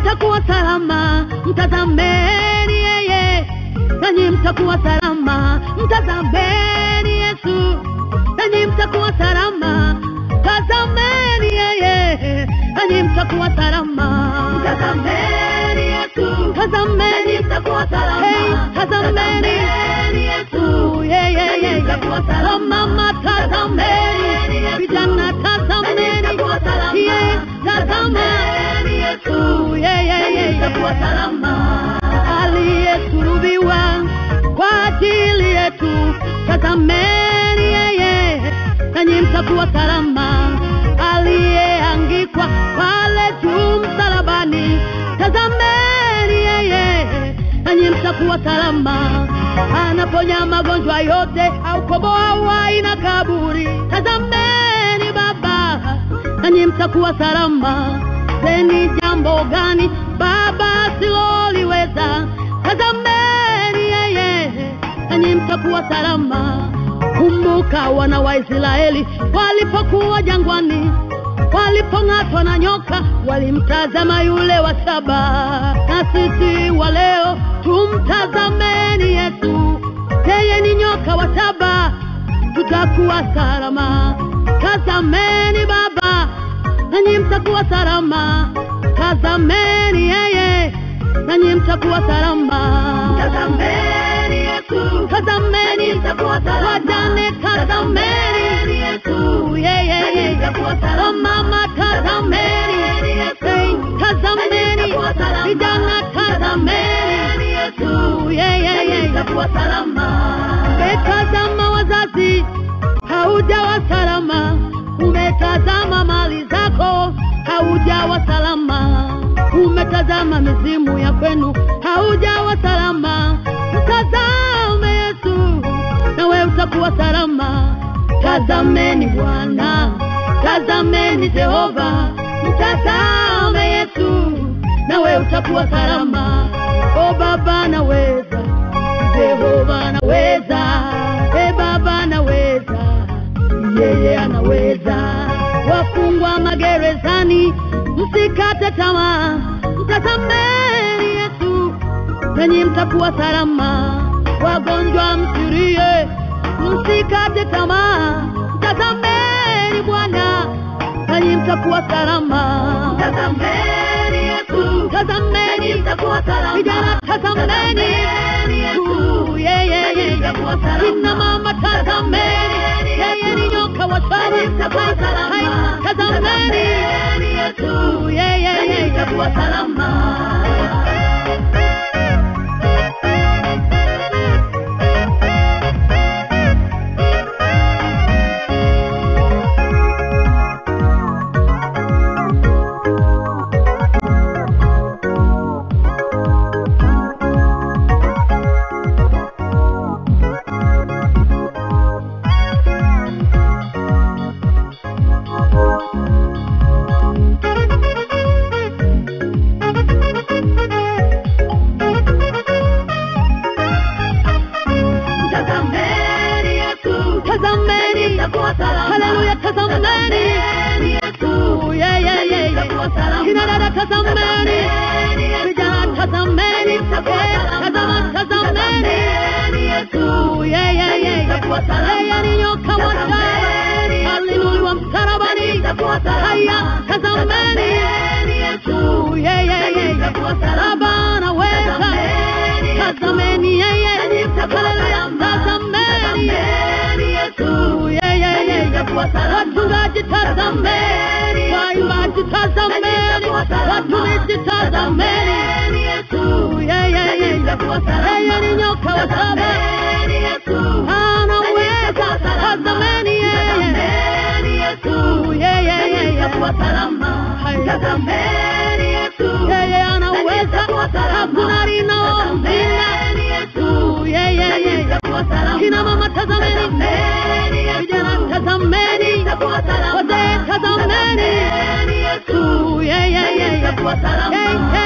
mtakuwa salama, mtazameni yeye, nanyi mtakuwa salama, mtazameni Yesu, nanyi mtakuwa salama, tazameni yeye, nanyi mtakuwa salama, Mtazameni Yesu, tazameni mtakuwa salama. Hey, tazameni Yesu, yeye yeye, mtakuwa salama. Oh, mama tazameni, vijana tazameni, mtakuwa salama. yeye tazameni Yesu, yeye yeye, mtakuwa salama. aliyesulubiwa kwa ajili yetu, tazameni yeye, nanyi mtakuwa salama. Aliyeangikwa pale juu msalabani, tazameni yeye, nanyi mtakuwa salama. Anaponya magonjwa yote, aukomboa uhai na kaburi, tazameni Baba, nanyi mtakuwa salama. Teni jambo gani Baba asiloliweza? Tazameni yeye, nanyi mtakuwa salama. Kumbuka wana wa Israeli walipokuwa jangwani, walipong'atwa na nyoka, walimtazama yule wa shaba. Na sisi wa leo tumtazameni Yesu, yeye ni nyoka wa shaba, tutakuwa salama. Tazameni Baba, nanyi mtakuwa salama. Tazameni yeye, nanyi mtakuwa salama. Tazameni Yesu, Tazameni mtakuwa salama. wajane, tazameni Yesu, yeye yeye. mtakuwa salama. Oh mama, tazameni Hey, tazameni vijana, tazameni Yesu, yeye yeye. mtakuwa salama. Umetazama wazazi, haujawa salama. Umetazama mali zako, haujawa salama. Umetazama mizimu ya kwenu, haujawa salama. Mtazame Yesu, nawe utakuwa salama. Tazameni Bwana, tazameni Jehova, mtazame Yesu, nawe utakuwa salama. O Baba, naweza Jehova anaweza, e Baba anaweza, yeye anaweza. Wafungwa magerezani, msikate tamaa, mtazameni Yesu, nanyi mtakuwa salama. Wagonjwa msirie, msikate tamaa, mtazameni Bwana, nanyi mtakuwa salama. Tazameni Yesu, Tazameni mtakuwa salama. vijana, tazameni Yesu, yeye yeye. Kina mama tazameni, yeye ni nyoka wa shaba. Hai, Tazameni Yesu, yeye yeye. mtakuwa salama. Tazameni Yesu, Tazameni, mtakuwa salama. haleluya, tazameni Yesu, yeye yeye. Kina dada tazameni, vijana tazameni, eh, tazama tazameni Yesu, yeye yeye. Yeye ni nyoka wa shaba, alinuliwa msalabani. Haya, tazameni Yesu, yeye yeye. Baba anaweza, tazameni yeye. Haleluya, tazameni Yesu, yeye yeye. Wachungaji tazameni, waimbaji tazameni, watumishi tazameni Yesu, yeye yeye. Yeye ni nyoka wa shaba, anaweza, tazameni yeye. Yesu, yeye yeye. Yeye anaweza, hakuna linaomshinda. Yeye yeye. Kina mama tazameni, vijana tazameni, wazee tazameni Yesu, yeye yeye. Hey, hey.